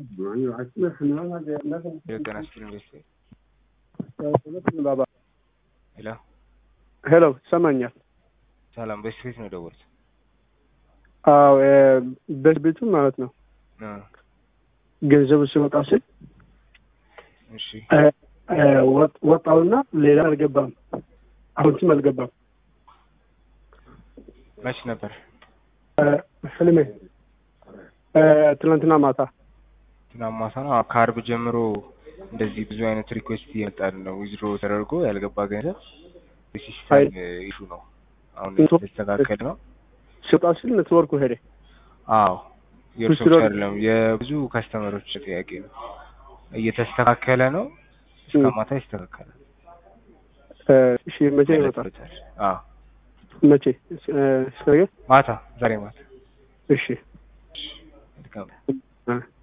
የጤና ስኪል ኢንቨስት ባባ ሄሎ ሄሎ ይሰማኛል? ሰላም በስፌት ነው የደወሉት? አዎ በቤቱ ማለት ነው። አ፣ ገንዘቡ ሲወጣ ስል እሺ ወጥ- ወጣውና ሌላ አልገባም። አሁንትም አልገባም። መች ነበር? ህልሜ ትናንትና ማታ ትናንት ማታ ነው። አዎ፣ ከአርብ ጀምሮ እንደዚህ ብዙ አይነት ሪኩዌስት እየመጣል ነው። ዊዝድሮ ተደርጎ ያልገባ ገንዘብ የሲስተም ኢሹ ነው። አሁን እንቶ- የተስተካከለ ነው። ሲወጣ ስል ኔትወርኩ ሄደ። አዎ የእርሶ ዊዝድሮ- ብቻ አይደለም የብዙ ከስተመሮች ጥያቄ ነው። እየተስተካከለ ነው። እስከ ም። ማታ ይስተካከላል። እሺ መቼ ይመጣል? ያለበታል። አዎ መቼ እስከ ነገ? ማታ ዛሬ ማታ እሺ መልካም እ